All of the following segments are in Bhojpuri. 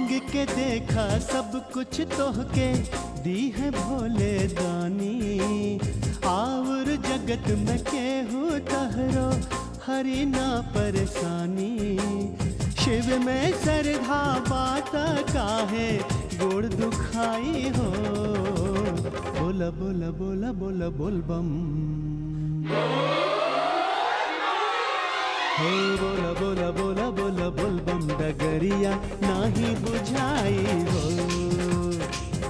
मांग के देखा सब कुछ तोहके दी है भोले दानी आवर जगत में केहू तहरो हरी ना परेशानी शिव में श्रद्धा बात काहे गोड़ दुखाई हो बोला बोला बोला बोला बोल बम हे बोला बोला बोला बोला बोल बम डगरिया नाही बुझाई हो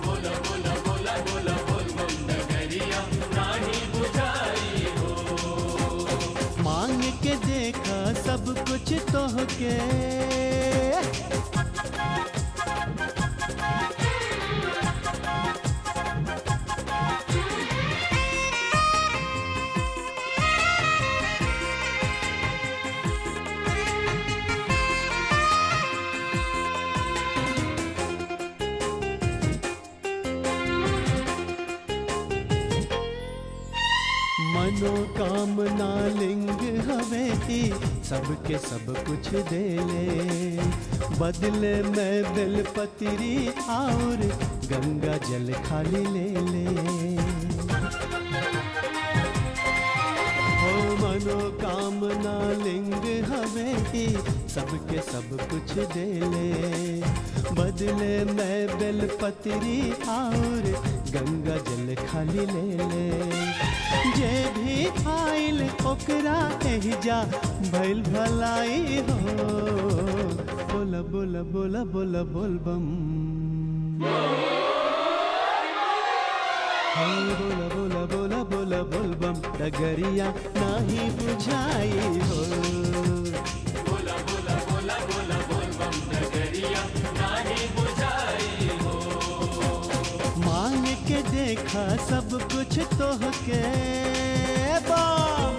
मांग के देखा सब कुछ तोहके मनोकामना लिंग हवे ही सबके सब कुछ दे ले बदले में बेलपत्री और गंगा जल खाली ले ले हो मनोकामना लिंग हवे ही सबके सब कुछ दे ले बदले में बेलपत्री और गंगा जल खाली ले ले जे भी आइल ओकरा एहिजा भइल भलाई हो बोला बोला बोला बोला बोल बम हे बोला बोला बोला बोला बोल बम डगरिया नाही बुझाई हो मांग के देखा सब कुछ तोहके बम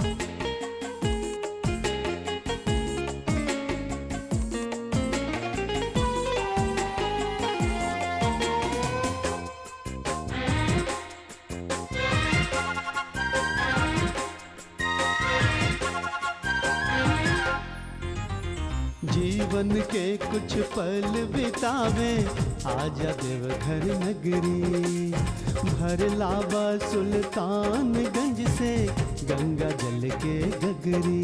जीवन के कुछ पल बितावे आजा देवघर नगरी भर लावा सुल्तानगंज से गंगा जल के गगरी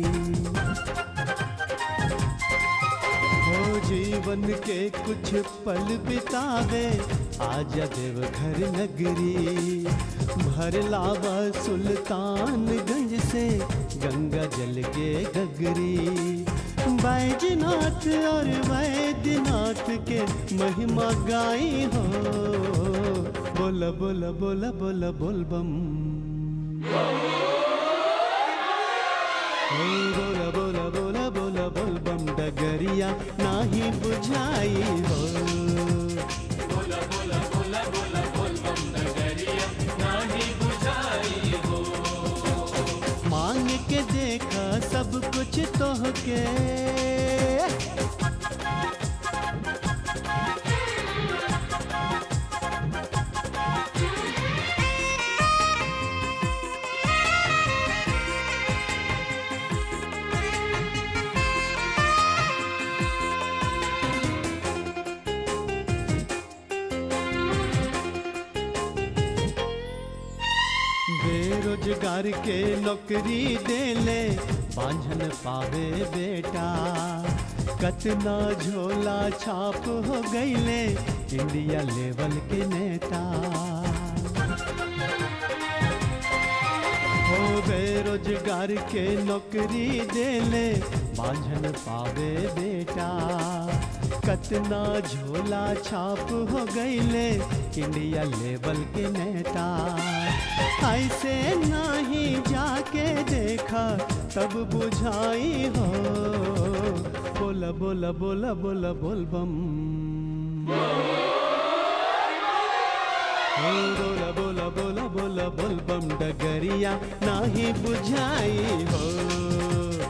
हो जीवन के कुछ पल बितावे आजा देवघर नगरी भर लावा सुल्तानगंज से गंगा जल के गगरी बैजनाथ और वैद्यनाथ के महिमा गाई हो बोला बोला बोला बोला बोल बम हे बोला बोला बोला बोला बोल बम डगरिया नाही बुझाई हो मांग के देखा सब कुछ तोहके बेरोजगार के नौकरी देले बांझन पावे बेटा कतना झोला छाप हो गईले इंडिया लेवल के नेता हो बेरोजगार के नौकरी देले बांझन पावे बेटा कतना झोला छाप हो गईले इंडिया लेवल के नेता ऐसे नहीं जाके देखा तब बुझाई हो बोला बोला बोला बोला बोल बम हो बोला बोला बोला बोला बोल बम डगरिया नाही बुझाई हो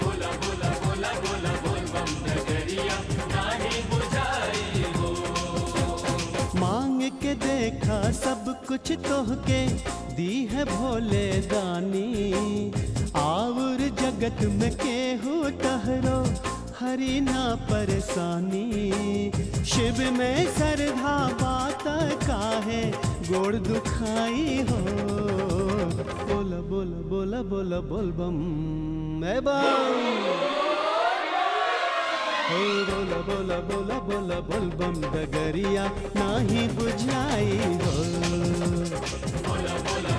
मांग के देखा सब कुछ तोहके दी है भोले दानी आवर जगत में केहू तहरो हरी ना परेशानी शिव में सरधा बात काहे गोड़ दुखाई हो बोला बोला बोला बोला बोल बम ए बम हो बोला बोला बोला बोला बोल बम डगरिया नाही बुझाई हो बोला बोला